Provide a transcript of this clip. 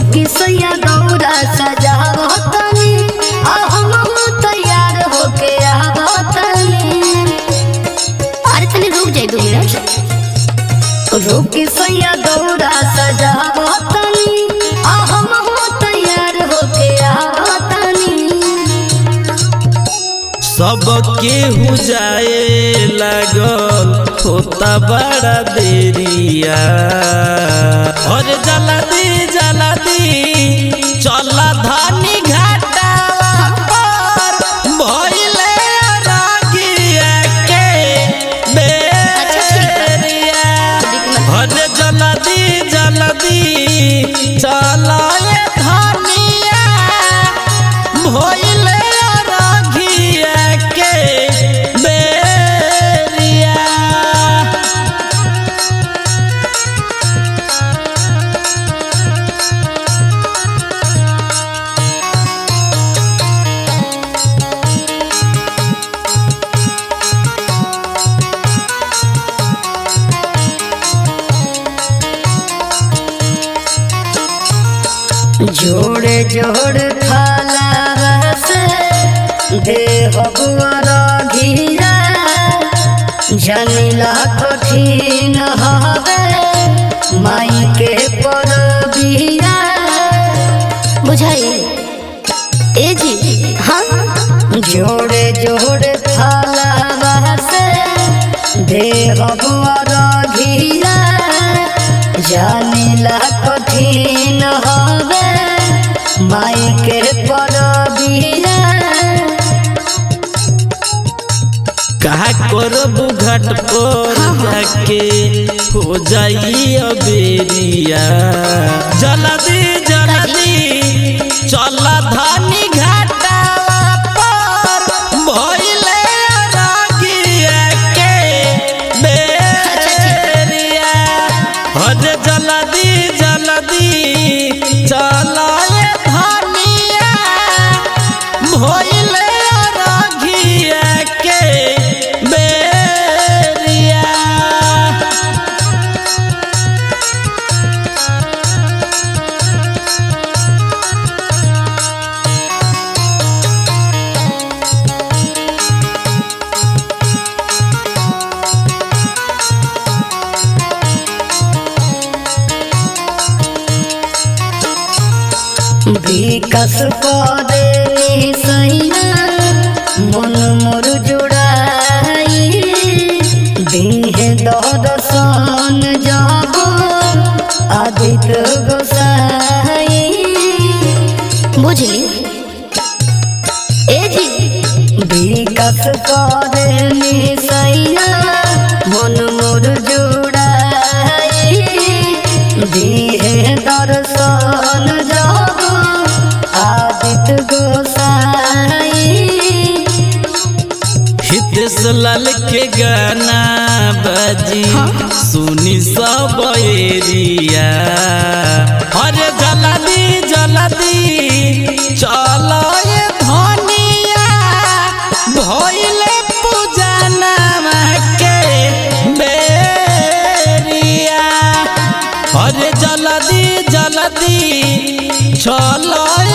रुकी सैया दौरा सजावतनी आ हम तैयार होके आवतनी अरे तनी रुक जाई दो मिनट रुकी सैया दौरा सजावतनी आ हम तैयार होके आवतनी सब केहू जाए लागल होता बड़ा देरिया और जल्दी जल्दी चला धानी घाटा पर भइले रागिया के बेरिया और जल्दी जल्दी चला ये धानिया भइले रागिया के बेरिया जोड़े जोड़ खाला रसे देह बुआरा घीरा जनिला कठिन हवे माई के पर बीरा बुझाई ए जी हाँ जोड़े जोड़े थाला रसे देह बुआरा घीरा जानिला कठिन हवे माई के परबीरा कहा करबू घाट पर जाके हो जाई अबेरिया जल्दी जल्दी चला धानी घाटा पर भइले रागिया के बेरिया हज जल्दी जल्दी चला ये धानिया भइले रागिया के बेरिया विकास पदे सैना मन मोर जुड़ाई दीहे दर्शन जब आदित्य गोसाई बुझली ए जी विकास करे सैना मन मोर जुड़ाई दिहे दर्शन जब आदित्य गोसाई हितेश लाल के गाना बजी सुनी सब एरिया अरे जल्दी जल्दी चलो ये धनिया भइले पूजना के बेरिया अरे जल्दी जल्दी चलो